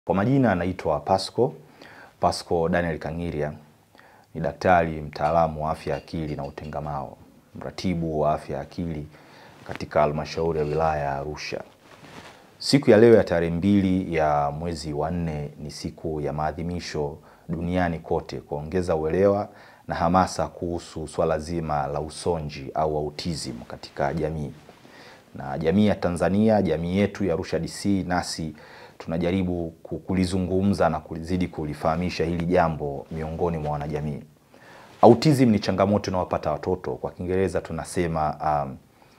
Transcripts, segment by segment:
Kwa majina anaitwa Pasco Pasco Daniel Kangiria, ni daktari mtaalamu wa afya ya akili na utengamao, mratibu wa afya ya akili katika halmashauri ya wilaya ya Arusha. Siku ya leo ya tarehe mbili ya mwezi wa nne ni siku ya maadhimisho duniani kote kuongeza uelewa na hamasa kuhusu swala zima la usonji au autism katika jamii. Na jamii ya Tanzania, jamii yetu ya Arusha DC, nasi tunajaribu kulizungumza na kulizidi kulifahamisha hili jambo miongoni mwa wanajamii. Autism ni changamoto inayowapata watoto, kwa Kiingereza tunasema um,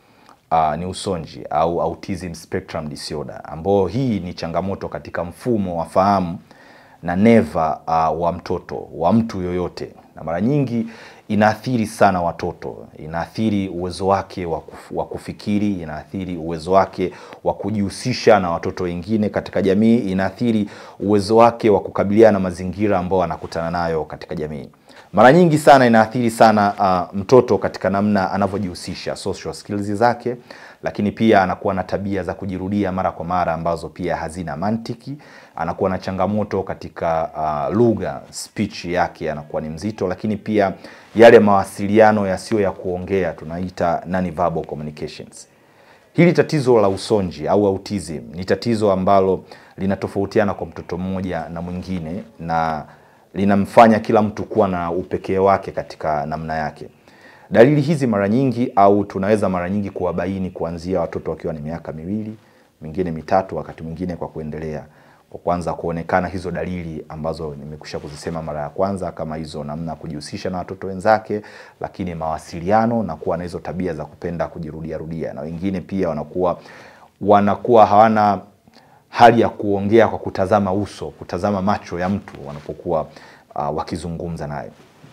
uh, ni usonji au autism spectrum disorder, ambao hii ni changamoto katika mfumo wa fahamu na neva uh, wa mtoto wa mtu yoyote, na mara nyingi inaathiri sana watoto, inaathiri uwezo wake wa kufikiri, inaathiri uwezo wake wa kujihusisha na watoto wengine katika jamii, inaathiri uwezo wake wa kukabiliana na mazingira ambayo anakutana nayo katika jamii. Mara nyingi sana inaathiri sana uh, mtoto katika namna anavyojihusisha, social skills zake, lakini pia anakuwa na tabia za kujirudia mara kwa mara ambazo pia hazina mantiki. Anakuwa na changamoto katika uh, lugha, speech yake anakuwa ni mzito, lakini pia yale mawasiliano yasiyo ya kuongea tunaita non-verbal communications. Hili tatizo la usonji au autism ni tatizo ambalo linatofautiana kwa mtoto mmoja na mwingine na linamfanya kila mtu kuwa na upekee wake katika namna yake. Dalili hizi mara nyingi au tunaweza mara nyingi kuwabaini kuanzia watoto wakiwa ni miaka miwili, mingine mitatu, wakati mwingine kwa kuendelea, kwa kwanza kuonekana hizo dalili ambazo nimekusha kuzisema mara ya kwanza, kama hizo namna kujihusisha na watoto wenzake, lakini mawasiliano na kuwa na hizo tabia za kupenda kujirudia rudia, na wengine pia wanakuwa wanakuwa hawana hali ya kuongea kwa kutazama uso, kutazama macho ya mtu wanapokuwa uh, wakizungumza naye.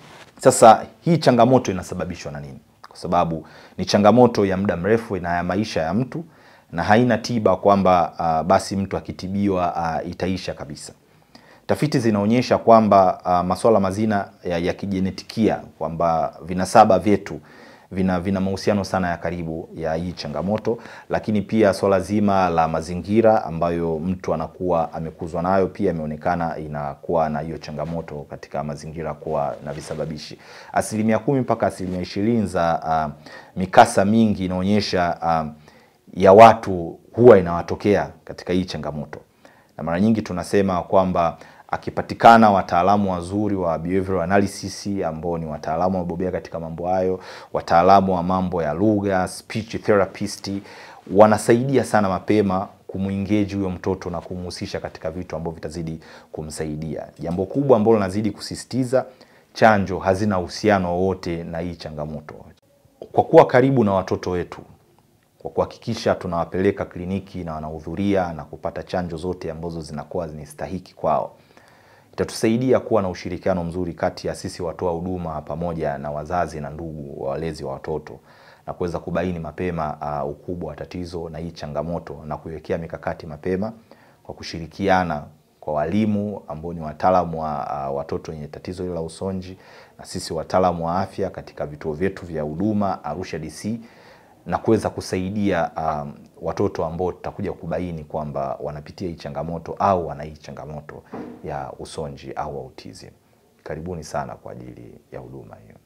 Sasa hii changamoto inasababishwa na nini? Kwa sababu ni changamoto ya muda mrefu na ya maisha ya mtu na haina tiba kwamba uh, basi mtu akitibiwa uh, itaisha kabisa. Tafiti zinaonyesha kwamba uh, masuala mazina ya, ya kijenetikia kwamba vinasaba vyetu vina vina mahusiano sana ya karibu ya hii changamoto, lakini pia swala zima la mazingira ambayo mtu anakuwa amekuzwa nayo pia imeonekana inakuwa na hiyo changamoto katika mazingira kuwa na visababishi. Asilimia kumi mpaka asilimia ishirini za uh, mikasa mingi inaonyesha uh, ya watu huwa inawatokea katika hii changamoto, na mara nyingi tunasema kwamba akipatikana wataalamu wazuri wa behavioral analysis ambao ni wataalamu wabobea katika mambo hayo, wataalamu wa mambo ya lugha, speech therapist, wanasaidia sana mapema kumuengage huyo mtoto na kumhusisha katika vitu ambavyo vitazidi kumsaidia. Jambo kubwa ambalo nazidi kusisitiza, chanjo hazina uhusiano wowote na hii changamoto. Kwa kuwa karibu na watoto wetu, kwa kuhakikisha tunawapeleka kliniki na wanahudhuria na kupata chanjo zote ambazo zinakuwa ni stahiki kwao itatusaidia kuwa na ushirikiano mzuri kati ya sisi watoa huduma pamoja na wazazi na ndugu walezi wa watoto na kuweza kubaini mapema uh, ukubwa wa tatizo na hii changamoto na kuiwekea mikakati mapema kwa kushirikiana kwa walimu ambao ni wataalamu wa uh, watoto wenye tatizo hilo la usonji na sisi wataalamu wa afya katika vituo vyetu vya huduma Arusha DC na kuweza kusaidia um, watoto ambao tutakuja kubaini kwamba wanapitia hii changamoto au wana hii changamoto ya usonji au autism. Karibuni sana kwa ajili ya huduma hiyo.